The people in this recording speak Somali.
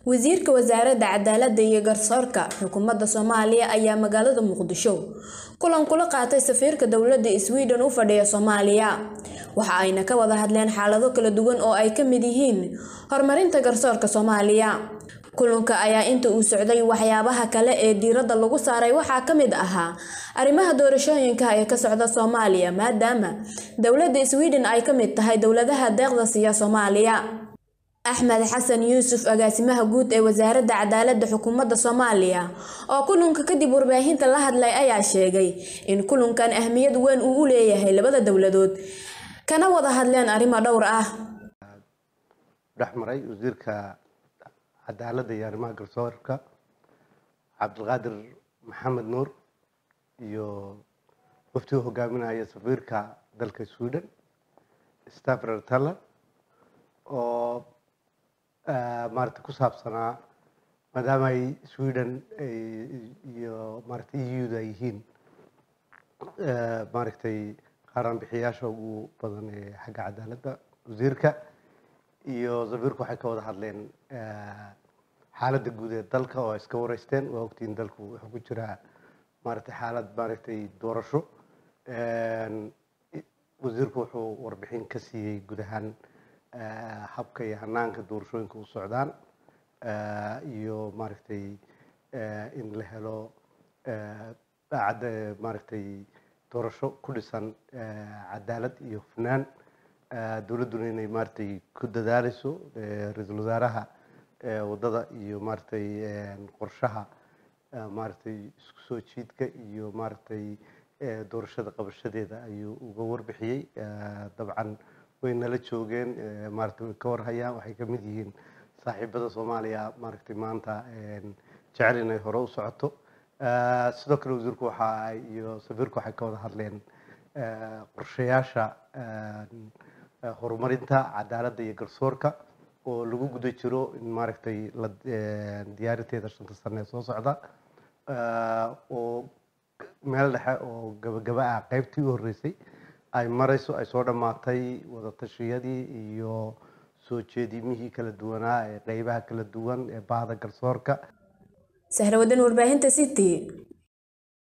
wasiirka wasaaradda cadaaladda iyo garsoorka xukuumadda soomaaliya ayaa magaalada muqdisho kulan kula qaatay safiirka dowladda sweden u fadhiya soomaaliya waxa ayna ka wada hadleen xaalado kala duwan oo ay ka mid yihiin horumarinta garsoorka soomaaliya kulanka ayaa inta uu socday waxyaabaha kale ee diiradda lagu saaray waxaa ka mid ahaa arrimaha doorashooyinka ee ka socda soomaaliya maadaama dowladda sweden ay ka mid tahay dowladaha deeqda siiya soomaaliya axmed xasan yuusuf agaasimaha guud ee wasaaradda cadaaladda xukuumadda soomaaliya oo kulanka kadib warbaahinta la hadlay ayaa sheegay in kulankan ahmiyad weyn uu u leeyahay labada dowladood kana wada hadleen arrimo dhowr ah dhexmaray wasiirka cadaaladda iyo arrimaha garsoorka cabdilqaadir maxamed nuur iyo waftigu hogaaminaya safiirka dalka sweden staffer taller oo maarata ku saabsanaa maadaama ay sweden iyo maarata eu-da ay yihiin maaragtay qaaraan bixiyaasha ugu badan ee xagga cadaaladda wasiirka iyo safiirku waxay ka wada hadleen xaaladda guud ee dalka oo ay iska wareysteen waa ogtiin dalku wuxuu ku jiraa maaragtay xaalad maaragtay doorasho wasiirku wuxuu warbixin ka siiyey guud ahaan habka iyo hanaanka doorashooyinka u socdaan iyo maaragtay in la helo daacadda maaragtay doorasho ku dhisan cadaalad iyo hufnaan dowladduna inay maaragtay ku dadaaleyso ra-iisul wasaaraha waddada iyo maaragtay qorshaha maaragtay isku soo jiidka iyo maaragtay doorashada qabashadeeda ayuu uga warbixiyey dabcan way nala joogeen maaragtay way ka warhayaan waxay ka mid yihiin saaxiibada soomaaliya maaragtay maanta jecel inay hore u socoto sidoo kale wasiirku waxa iyo safiirku waxay ka wada hadleen qorshayaasha horumarinta cadaaladda iyo garsoorka oo lagu guda jiro in maaragtay la diyaarinteeda shanta sane ee soo socda oo meel dhexe oo gabagaba ah qaybtii u horreysay ay marayso ay soo dhammaatay wadatashyadii iyo soo jeedimihii kala duwanaa ee qeybaha kala duwan ee bahda garsoorka sahrawadan warbaahinta city